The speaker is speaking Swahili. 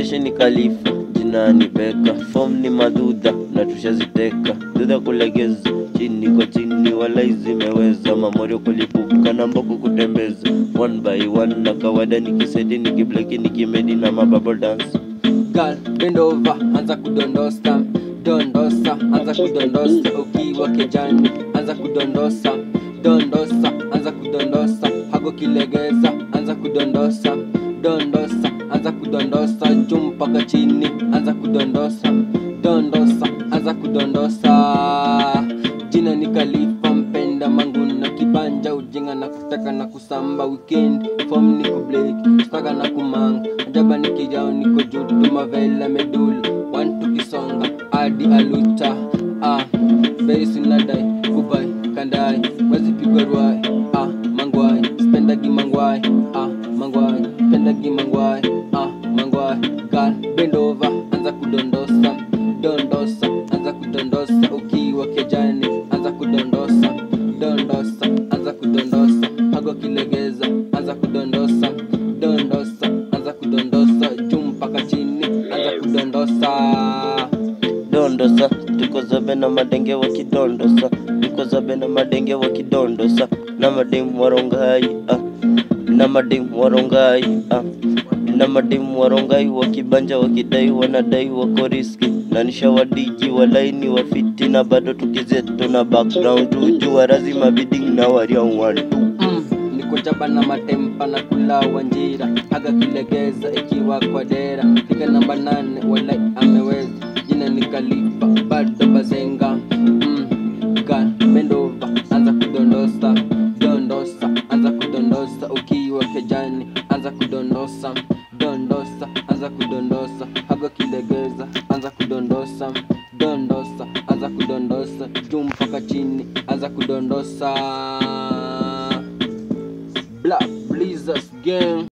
Jeshi ni Khalifa, jina ni Beka, form ni madudha na tushaziteka, dudha kulegeza chini kwa chini, wala zimeweza mamorio kulipuka na mboko kutembeza one by one, na kawaida nikiseti nikibleki nikimedi na mababo dance Girl, bend over, anza kudondosa dondosa, anza kudondosa ukiwa kejani, anza kudondosa dondosa, anza kudondosa hago kilegeza, anza kudondosa dondosa, anza kudondosa juu mpaka chini, anza kudondosa dondosa, anza kudondosa. Jina ni Khalifa, mpenda mangu na kibanja, ujinga na kutaka na kusamba weekend, form ni kubleki, staka na kumanga, ajaba ni kijao, niko juu tu mavela medula, one tukisonga hadi aluta ah, very sinadai kubai kandai, wezi pigwa ruai ah, mangwai, spendagi mangwai ah, mangwai, spendagi mangwai ah, mangwai, girl bend over, anza kudondosa dondosa, anza kudondosa ukiwa kejani, anza kudondosa dondosa, anza kudondosa hago kilegeza, anza kudondosa dondosa, anza kudondosa juu mpaka chini, anza kudondosa dondosa tuko zabe na madenge wakidondosa tuko zabe na madenge wakidondosa na mademu warongai ah. na mademu warongai ah. na mademu warongai wakibanja wakidai wanadai wako riski na nishawadiji walaini wafiti na bado tukizetu na background tuju warazi mabiding na wariauwantu Mm, niko jaba na matempa na kula wanjira haga kilegeza ikiwa kwa dera piga namba nane wala ameweza jina ni Khalifa bado bazenga mm, girl, bend over anza kudondosa dondosa anza kudondosa ukiwa kejani anza kudondosa dondosa anza kudondosa haga kilegeza anza kudondosa dondosa anza kudondosa juu mpaka chini anza kudondosa Black Blizzards gang